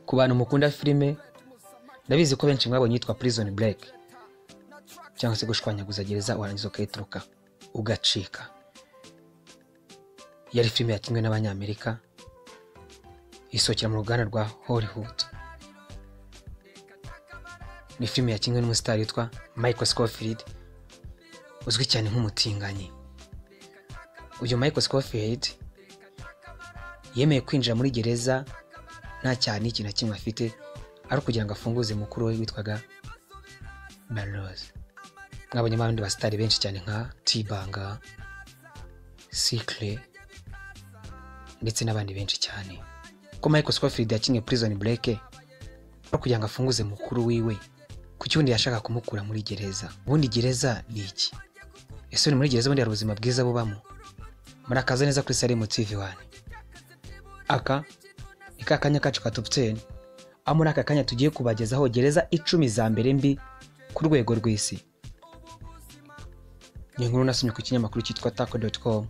ku bantu mukunda filime ndabizi ko benshi mwabonye yitwa prison break cyangwa se gushwanyaguza gereza warangiza ukayituruka ugacika yari filime yakinwe n'abanyamerika isohokera mu ruganda rwa hollywood ni filime yakinwe n'umusitari witwa michael scofield uzwi cyane nk'umutinganyi uyu michael scofield yemeye kwinjira muri gereza nta cyane ikintu na kimwe afite ari ukugira ngo afunguze mukuru we witwaga barose mwabonye abandi basitari benshi cyane nka tibanga sikire ndetse n'abandi benshi cyane ko michael scofield yakinnye prison break ari kugira ngo afunguze mukuru wiwe ku cyundi yashaka kumukura muri gereza ubundi gereza ni iki ese uri muri gereza ubundi hari ubuzima bwiza bubamo murakaza neza kuri salemu tv wani aka ni ka kanya kacu ka top 10 aho muri aka kanya tugiye kubagezaho gereza icumi za mbere mbi ku rwego rw'isi ni inkuru nasomye ku kinyamakuru cyitwa taco.com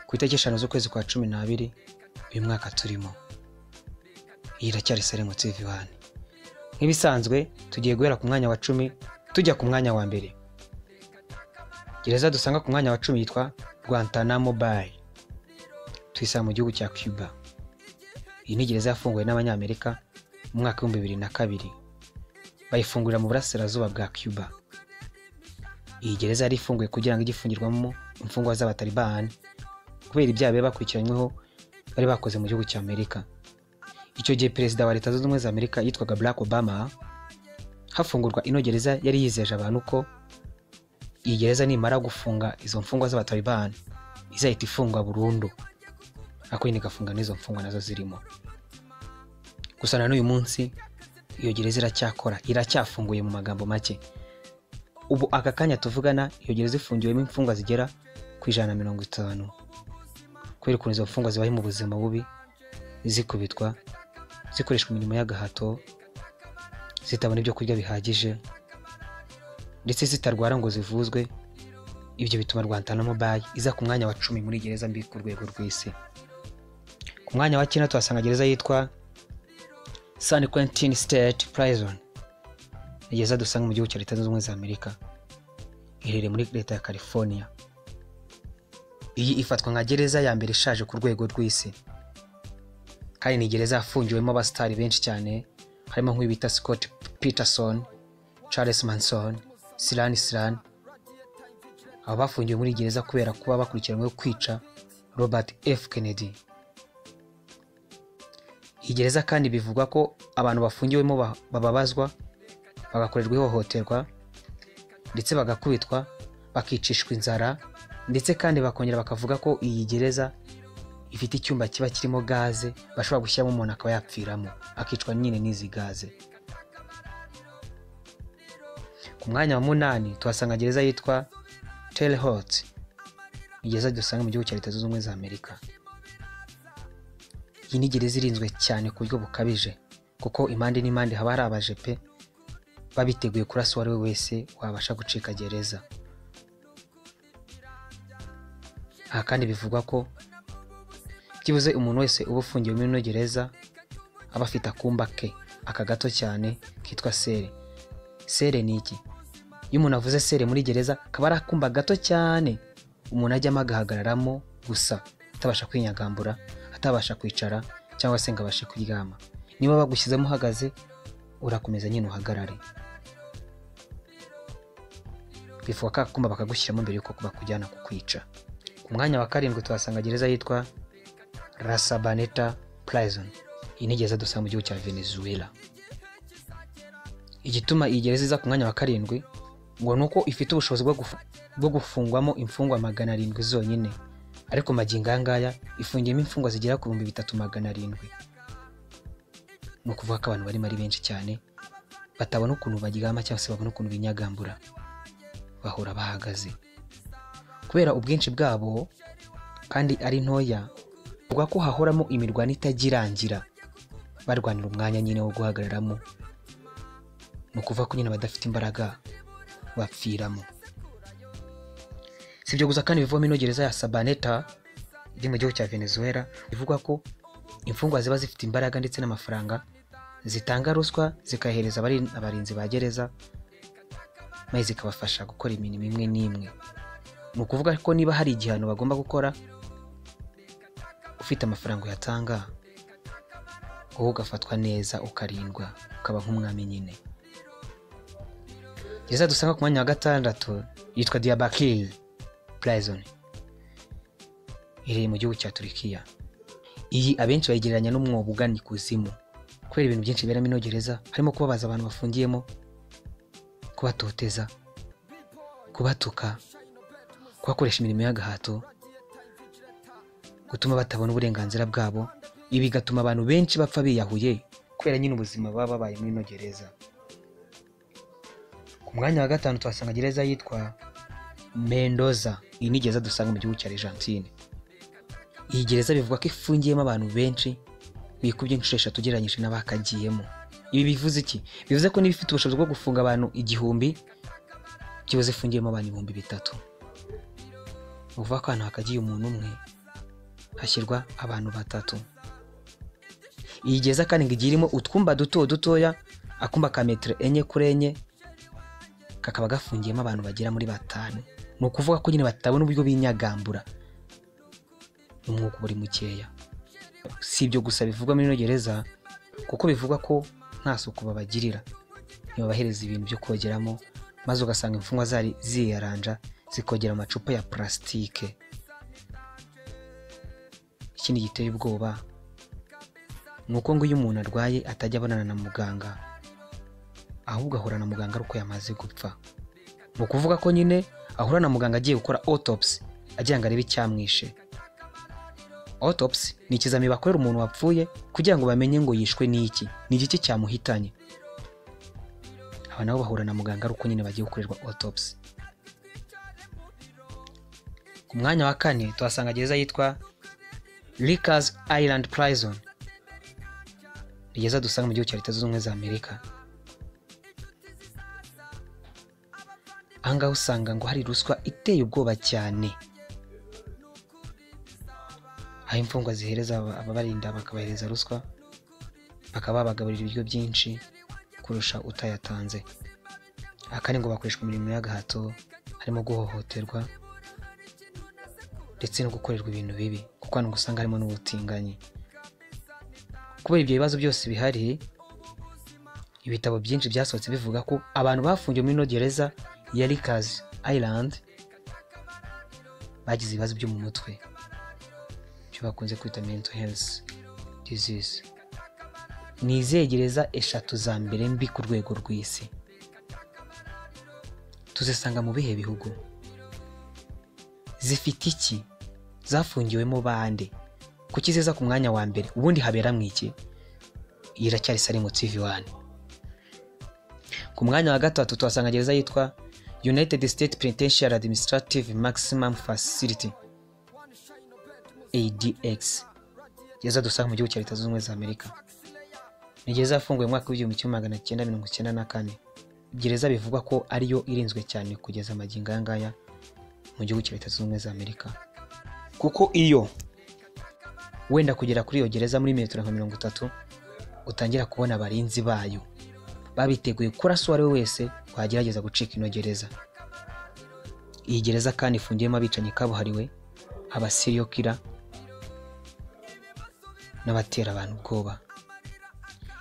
ku itariki eshanu z'ukwezi kwa cumi n'abiri uyu mwaka turimo iyi iracyari salemu tv wani nk'ibisanzwe tugiye guhera ku mwanya wa cumi tujya ku mwanya wa mbere gereza dusanga ku mwanya wa cumi yitwa guantanamo bay tuyisanga mu gihugu cya cuba iyi ni gereza yafunguwe n'abanyamerika mu mwaka w'ibihumbi bibiri na kabiri bayifungurira mu burasirazuba bwa cuba iyi gereza yari ifunguye kugira ngo ijye ifungirwamo imfungwa z'abatalibani kubera ibyaha bari bakurikiranyweho bari bakoze mu gihugu cya amerika icyo gihe perezida wa leta zunze ubumwe za amerika yitwaga barack obama hafungurwa ino gereza yari yizeje abantu ko iyi gereza nimara gufunga izo mfungwa z'abatalibani izahita ifungwa burundu ariko nyine igafunga n'izo mfungwa nazo zirimo gusa na n'uyu munsi iyo gereza iracyakora iracyafunguye mu magambo make ubu aka kanya tuvugana iyo gereza ifungiwemo imfungwa zigera ku ijana na mirongo itanu kubera ukuntu izo mfungwa zibaho mu buzima bubi zikubitwa zikoreshwa imirimo y'agahato zitabona ibyo kurya bihagije ndetse zitarwara ngo zivuzwe ibyo bituma rwantanamo bayi iza ku mwanya wa cumi muri gereza mbi ku rwego rw'isi ku mwanya wa cyenda tuhasanga gereza yitwa san quentin state prison ni gereza dusanga mu gihugu cya leta zunze ubumwe za amerika iherereye muri leta ya california iyi ifatwa nka gereza ya mbere ishaje ku rwego rw'isi kandi ni gereza yafungiwemo abasitari benshi cyane harimo nk'uyu bita scott peterson charles manson silan silan aba bafungiwe muri gereza kubera kuba bakurikiranyweho kwica robert f kennedy iyi gereza kandi bivugwa ko abantu bafungiwemo bababazwa bagakorerwa ihohoterwa ndetse bagakubitwa bakicishwa inzara ndetse kandi bakongera bakavuga ko iyi gereza ifite icyumba kiba kirimo gaze bashobora gushyiramo umuntu akaba yapfiramo akicwa nyine n'izi gaze ku mwanya wa munani tuhasanga gereza yitwa telehot ni gereza dusanga mu gihugu cya leta zunze ubumwe za amerika iyi ni gereza irinzwe cyane ku buryo bukabije kuko impande n'impande haba hari abajepe babiteguye kurasa uwo ari we wese wabasha gucika gereza aha kandi bivugwa ko byibuze umuntu wese uba ufungiwe muri ino gereza aba afite akumba ke aka gato cyane kitwa sere sere ni iki iyo umuntu avuze sere muri gereza kaba ari akumba gato cyane umuntu ajyamo agahagararamo gusa atabasha kwinyagambura atabasha kwicara cyangwa se ngo abashe kuryama niba bagushyizemo uhagaze urakomeza nyine uhagarare bivuga ko akumba bakagushyiramo mbere y'uko bakujyana kukwica ku mwanya wa karindwi tuhasanga gereza yitwa rasabaneta prison iyi ni gereza dusanga mu gihugu cya venezuela igituma iyi gereza iza ku mwanya wa karindwi ngo ni uko ifite ubushobozi bwo gufungwamo imfungwa magana arindwi zonyine ariko magingo aya ngaya ifungiyemo imfungwa zigera ku bihumbi bitatu magana arindwi ni ukuvuga ko abantu barimo ari benshi cyane batabona ukuntu baryama cyangwa se babona ukuntu binyagambura bahora bahagaze kubera ubwinshi bwabo kandi ari ntoya bavuga ko hahoramo imirwano itagirangira barwanira umwanya nyine wo guhagararamo ni ukuvuga ko nyine abadafite imbaraga bapfiramo si ibyo gusa kandi bivamo ino gereza ya sabaneta iri mu gihugu cya venezuela bivugwa ko imfungwa ziba zifite imbaraga ndetse n'amafaranga zitanga ruswa zikahereza abari- abarinzi ba gereza maze zikabafasha gukora imirimo imwe n'imwe ni ukuvuga ko niba hari igihano bagomba gukora ufite amafaranga uyatanga wowe ugafatwa neza ukarindwa ukaba nk'umwami nyine gereza dusanga ku mwanya wa gatandatu yitwa diyabakiri prison iherereye mu gihugu cya turikiya iyi abenshi bayigereranya n'umwobo ugana ikuzimu kubera ibintu byinshi biberamo ino gereza harimo kubabaza abantu bafungiyemo kubatoteza kubatuka kubakoresha imirimo y'agahato gutuma batabona uburenganzira bwabo ibi bigatuma abantu benshi bapfa biyahuye kubera nyine ubuzima baba babaye muri ino gereza ku mwanya wa gatanu tuhasanga gereza yitwa mendoza iyi ni gereza dusanga mu gihugu cya argentine iyi gereza bivugwa ko ifungiyemo abantu benshi bikubye inshuro eshatu ugereranyije n'abakagiyemo ibi bivuze iki bivuze ko niba ifite ubushobozi bwo gufunga abantu igihumbi kibuze ifungiyemo abantu ibihumbi bitatu ni ukuvuga ko ahantu hakagiye umuntu umwe hashyirwa abantu batatu iyi gereza kandi ngo igiye irimo utwumba duto dutoya akumba ka metero enye kuri enye kakaba gafungiyemo abantu bagera muri batanu ni ukuvuga ko nyine batabona uburyo binyagambura n'umwuka uba uri mukeya si ibyo gusa bivugwa muri ino gereza kuko bivugwa ko nta suku babagirira ntibabahereza ibintu byo kogeramo maze ugasanga imfungwa zari ziyaranja zikogera mu macupa ya purasitike ikindi giteye ubwoba ni uko ngo iyo umuntu arwaye atajya abonana na muganga ahubwo ahura na muganga ari uko yamaze gupfa ni ukuvuga ko nyine ahura na muganga agiye gukora autopsy agira ngo arebe icyamwishe autopsy ni ikizami bakorera umuntu wapfuye kugira ngo bamenye ngo yishwe n'iki ni igiki cyamuhitanye aba nabo bahura na muganga ari uko nyine bagiye gukorerwa autopsy ku mwanya wa kane tuhasanga gereza yitwa Rikers Island Prison ni gereza dusanga mu gihugu cya leta zunze ubumwe za amerika ahangaha usanga ngo hari ruswa iteye ubwoba cyane aho imfungwa zihereza aba- ababarinda bakabahereza ruswa bakaba babagaburira ibiryo byinshi kurusha utayatanze aha kandi ngo bakoreshwa imirimo y'agahato harimo guhohoterwa ndetse no gukorerwa ibintu bibi kuko hano ngo usanga harimo n'ubutinganyi kubera ibyo bibazo byose bihari ibitabo byinshi byasohotse bivuga ko abantu bafungiwe muri ino gereza ya Rikers Island bagize ibibazo byo mu mutwe icyo bakunze kwita mental health disease ni izihe gereza eshatu za mbere mbi ku rwego rw'isi tuzisanga mu bihe bihugu zifite iki zafungiwemo bande kuki ziza ku mwanya wa mbere ubundi habera mu iki iyi iracyari salimu tv wani ku mwanya wa gatatu tuhasanga gereza yitwa united state penitentiary administrative maximum facility ADX gereza dusanga mu gihugu cya leta zunze ubumwe za Amerika ni gereza yafunguwe mu mwaka w'igihumbi kimwe magana cyenda mirongo icyenda na kane gereza bivugwa ko ariyo irinzwe cyane kugeza amagingo aya ngaya mu gihugu cya leta zunze ubumwe za Amerika kuko iyo wenda kugera kuri iyo gereza muri metero nka mirongo itatu utangira kubona abarinzi bayo babiteguye ko urasa uwo ari we wese wagerageza gucika ino gereza iyi gereza kandi ifungiyemo abicanyi kabuhariwe abasiriyokira n'abatera abantu ubwoba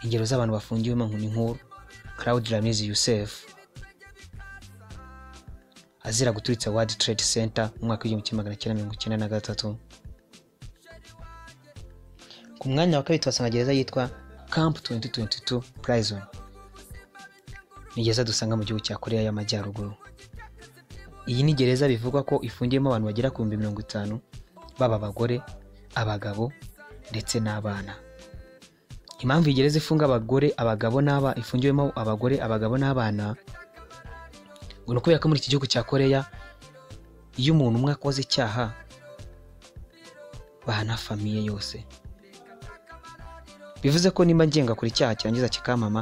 ingero z'abantu bafungiwemo nkuni nkuru claude ramizi yusef azira guturitsa wadi trade center mu mwaka w'igihumbi kimwe magana cyenda mirongo icyenda na gatatu ku mwanya wa kabiri tuhasanga gereza yitwa camp 2022 prison ni gereza dusanga mu gihugu cya koreya y'amajyaruguru iyi ni gereza bivugwa ko ifungiyemo abantu bagera ku bihumbi mirongo itanu baba abagore abagabo ndetse n'abana impamvu iyi gereza ifunga abagore abagabo n'aba ifungiwemo abagore abagabo n'abana ngo ni ukubera ko muri iki gihugu cya koreya iyo umuntu umwe akoze icyaha bahana famiye yose bivuze ko nimba ngengakora icyaha kirangiza kikamama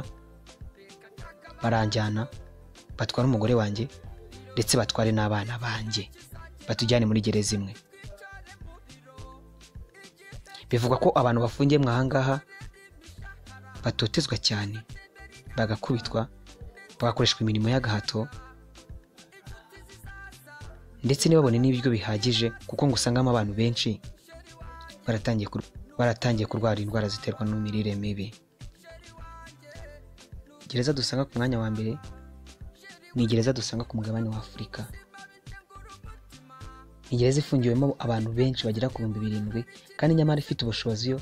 baranjyana batwara umugore wanjye ndetse batware n'abana banjye batujyane muri gereza imwe bivugwa ko abantu bafungiye mwahangaha batotezwa cyane bagakubitwa bagakoreshwa imirimo y'agahato ndetse ntibabone n'ibiryo bihagije kuko ngo usangamo abantu benshi baratangiye kur- baratangiye kurwara indwara ziterwa n'imirire mibi gereza dusanga ku mwanya wa mbere ni gereza dusanga ku mugabane wa afurika ni gereza ifungiwemo abantu benshi bagera ku bihumbi birindwi kandi nyamara ifite ubushobozi yo-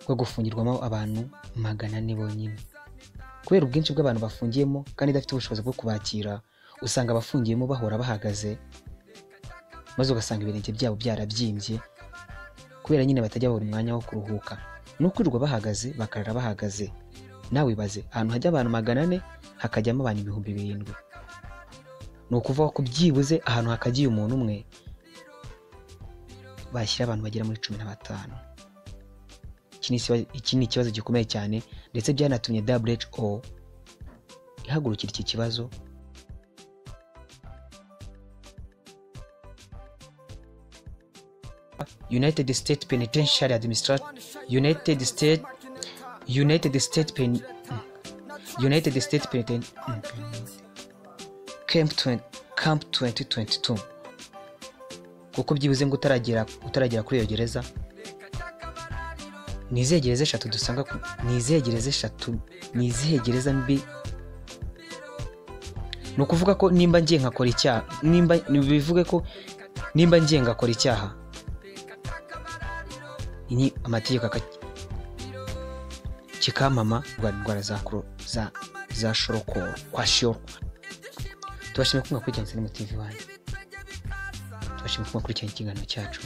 bwo gufungirwamo abantu magana ane bonyine kubera ubwinshi bw'abantu bafungiyemo kandi idafite ubushobozi bwo kubakira usanga abafungiyemo bahora bahagaze maze ugasanga ibirenge byabo byarabyimbye kubera nyine batajya babura umwanya wo kuruhuka no kwirirwa bahagaze bakarara bahagaze nawe ibaze ahantu hajya abantu magana ane hakajyamo abantu ibihumbi birindwi ni ukuvuga ko byibuze ahantu hakagiye umuntu umwe bashyira abantu bagera muri cumi na batanu iki ni ikiba- iki ni ikibazo gikomeye cyane ndetse byanatumye WHO ihagurukira iki kibazo United States Penitentiary Administration United States United States Pen mm. United States Penitent mm. Camp 20 Camp 2022 kuko byibuze ngo utaragera utaragera kuri iyo gereza ni izihe gereza eshatu dusanga ku ni izihe gereza eshatu ni izihe gereza mbi ni ukuvuga ko nimba ngiye nkakora icyaha nimba bivuge ko nimba ngiye ngakora icyaha ni amategeko aka- kikampama kurwara indwara za koro- za za shoroko kwa shoro tubashimira ko mwakurikiranira muri TV wanyu tubashimira ko mwakurikiranye ikiganiro cyacu